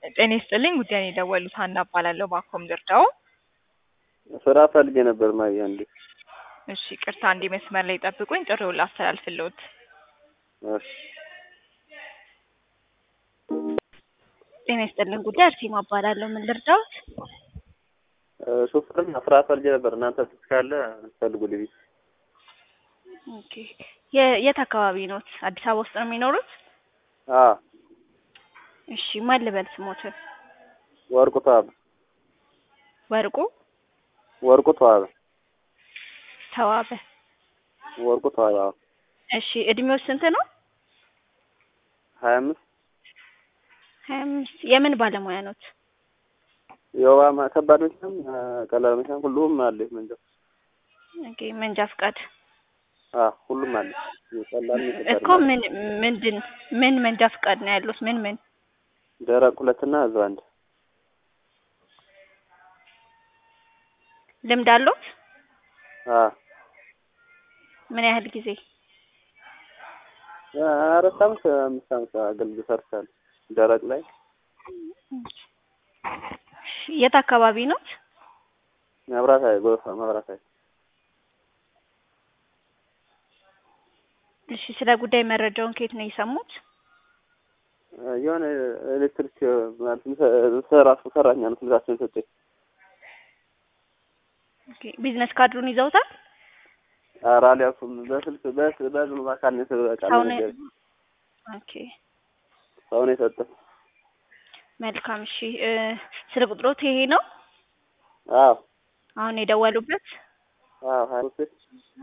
ጤና ይስጥልኝ ጉዳይ የደወሉት ሀና እባላለሁ። ባኮም ድርዳው። ስራ ፈልጌ ነበር ማየ እንዴ? እሺ ቅርታ አንዴ መስመር ላይ ጠብቁኝ፣ ጥሪውን ላስተላልፍልዎት። እሺ ጤና ይስጥልኝ ጉዳይ አርሴማ እባላለሁ። ምን ልርዳዎት? ሹፍርና ስራ ፈልጌ ነበር። እናንተ ስልክ ካለ ፈልጉልኝ። ኦኬ የ- የት አካባቢ ኖት? አዲስ አበባ ውስጥ ነው የሚኖሩት? አ እሺ ማን ልበል ስሞትን? ወርቁ ተዋበ ወርቁ ወርቁ ተዋበ ተዋበ። ወርቁ ተዋበ አዎ። እሺ እድሜው ስንት ነው? ሀያ አምስት ሀያ አምስት የምን ባለሙያ ኖት? የውባ ማ- ከባድ መኪናም አ፣ ቀላል መኪናም ሁሉም አለ። መንጃ ኦኬ መንጃ ፍቃድ አ ሁሉም አለ። የቀላል የከባድ እኮ ምን ምንድን ምን መንጃ ፍቃድ ነው ያሉት? ምን ምን ደረቅ ሁለትና ህዝብ አንድ ልምድ አለዎት? አ ምን ያህል ጊዜ? አራት አመት አምስት አመት አገልግሎት ሰርቻለሁ። ደረቅ ላይ የት አካባቢ ኖት? መብራት ኃይል ጎፋ መብራት ኃይል እሺ ስለ ጉዳይ መረጃውን ከየት ነው የሰሙት? የሆነ ኤሌክትሪክ ማለት ሰራ ሰራኛ ነው ስልካቸውን ሰጠኝ። ኦኬ ቢዝነስ ካርዱን ይዘውታል? ኧረ አልያዝኩም። በስልክ በስ በዝም በአካል ነው የተበቃ ሰው ነው ኦኬ ሰው ነው የሰጠው። መልካም እሺ እ ስለ ቁጥሮት ይሄ ነው አዎ አሁን የደወሉበት? አዎ ሀያ ሶስት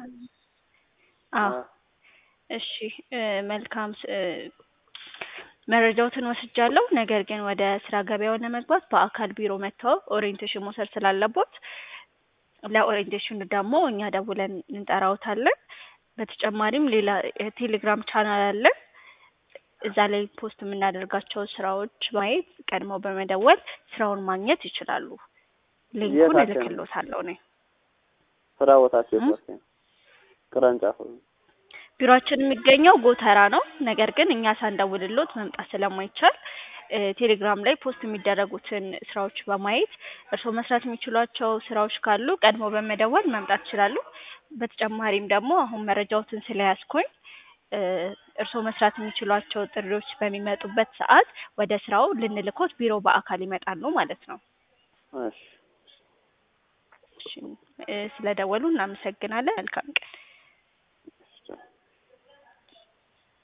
አዎ እሺ እ መልካም ስ- እ መረጃዎትን ወስጃለሁ። ነገር ግን ወደ ስራ ገበያው ለመግባት በአካል ቢሮ መጥተው ኦሪየንቴሽን መውሰድ ስላለቦት ለኦሪየንቴሽኑ ደግሞ እኛ ደውለን እንጠራውታለን። በተጨማሪም ሌላ የቴሌግራም ቻናል አለን። እዛ ላይ ፖስት የምናደርጋቸው ስራዎች ማየት ቀድመው በመደወል ስራውን ማግኘት ይችላሉ። ሊንኩን የት አካባቢ? እልክልዎታለሁ እኔ። ስራ ቦታቸው እ? የት ነው? ቅርንጫፍ ቢሮአችን የሚገኘው ጎተራ ነው። ነገር ግን እኛ ሳንደውልሎት መምጣት ስለማይቻል እ ቴሌግራም ላይ ፖስት የሚደረጉትን ስራዎች በማየት እርስዎ መስራት የሚችሏቸው ስራዎች ካሉ ቀድሞ በመደወል መምጣት ይችላሉ። በተጨማሪም ደግሞ አሁን መረጃዎትን ስለያዝኩኝ እ እርስዎ መስራት የሚችሏቸው ጥሪዎች በሚመጡበት ሰዓት ወደ ስራው ልንልኮት ቢሮ በአካል ይመጣሉ ማለት ነው። እሺ እሺ እ ስለደወሉ እናመሰግናለን። መልካም ቀን።